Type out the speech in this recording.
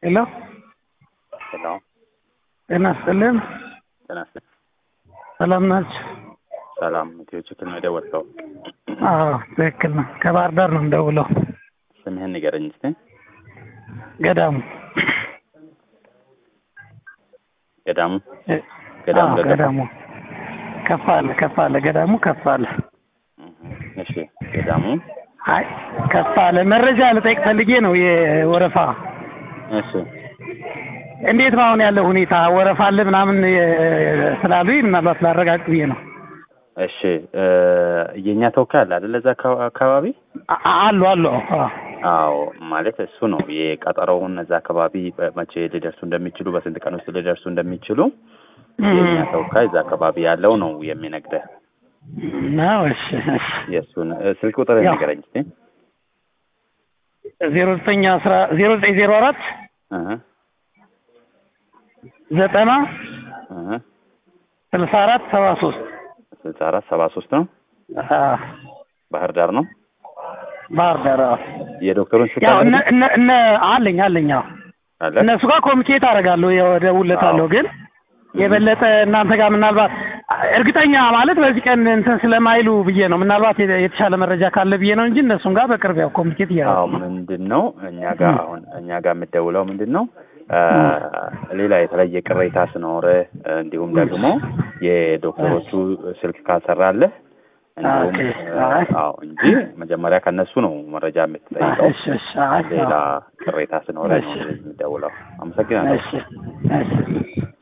ሄሎ ሄሎ ጤና ይስጥልን። ጤና ይስጥልኝ። ሰላም ናችሁ? ሰላም ኢትዮ ችክል ነው የደወልከው? አዎ ትክክል ነው። ከባህር ዳር ነው እንደውለው። ስምህን ንገረኝ እስቲ። ገዳሙ ገዳሙ እ- ገዳሙ አዎ፣ ደገፋ? ገዳሙ ከፍ አለ ከፍ አለ ገዳሙ ከፍ አለ። እህ፣ እሺ ገዳሙ አይ ከፍ አለ። መረጃ ልጠይቅ ፈልጌ ነው የወረፋ እሺ እንዴት ነው አሁን ያለው ሁኔታ? ወረፋ አለ ምናምን የ- ስላሉኝ ምናልባት ላረጋግጥ ብዬ ነው። እሺ እ፣ የእኛ ተወካይ አለ አይደል? እዛ አካ- አካባቢ አ- አሉ አሉ አዎ። አዎ ማለት እሱ ነው የቀጠሮውን እዛ አካባቢ መቼ ሊደርሱ እንደሚችሉ በስንት ቀን ውስጥ ሊደርሱ እንደሚችሉ የእኛ ተወካይ እዛ አካባቢ ያለው ነው የሚነግረህ። ነው እሺ እሺ የእሱን እ፣ ስልክ ቁጥር ያው። ንገረኝ እስቲ። ዜሮ ዘጠኝ አስራ ዜሮ ዘጠኝ ዜሮ አራት እህ፣ ዘጠና እህ፣ ስልሳ አራት ሰባ ሶስት ስልሳ አራት ሰባ ሶስት ነው። ባህር ዳር ነው። ባህር ዳር አዎ። የዶክተሩን ስልክ ያው አለ እነ አይደል? እነ እነ አለኝ አለኝ አዎ አለ እነሱ ጋር ኮሚኒኬት አደርጋለሁ እደውልለታለሁ አዎ። ግን የበለጠ እናንተ ጋር ምናልባት እርግጠኛ ማለት በዚህ ቀን እንትን ስለማይሉ ብዬ ነው ምናልባት የተ- የተሻለ መረጃ ካለ ብዬ ነው እንጂ እነሱም ጋር በቅርብ ያው ኮሚኒኬት አዎ እያደረጉ ነው ምንድን ነው እኛ ጋር አሁን እኛ ጋር የምትደውለው ምንድን ነው አ፣ ሌላ የተለየ ቅሬታ ስኖር እንዲሁም ደግሞ የዶክተሮቹ ስልክ ካልሰራለህ እንዲሁም ኦኬ። አ፣ አይ። አዎ እንጂ መጀመሪያ ከነሱ ነው መረጃ የምትጠይቀው። እሺ እሺ አይ፣ ሌላ አዎ። ቅሬታ ስኖረ ነው እሺ። እንደዚህ የምትደውለው። አመሰግናለሁ። እሺ እሺ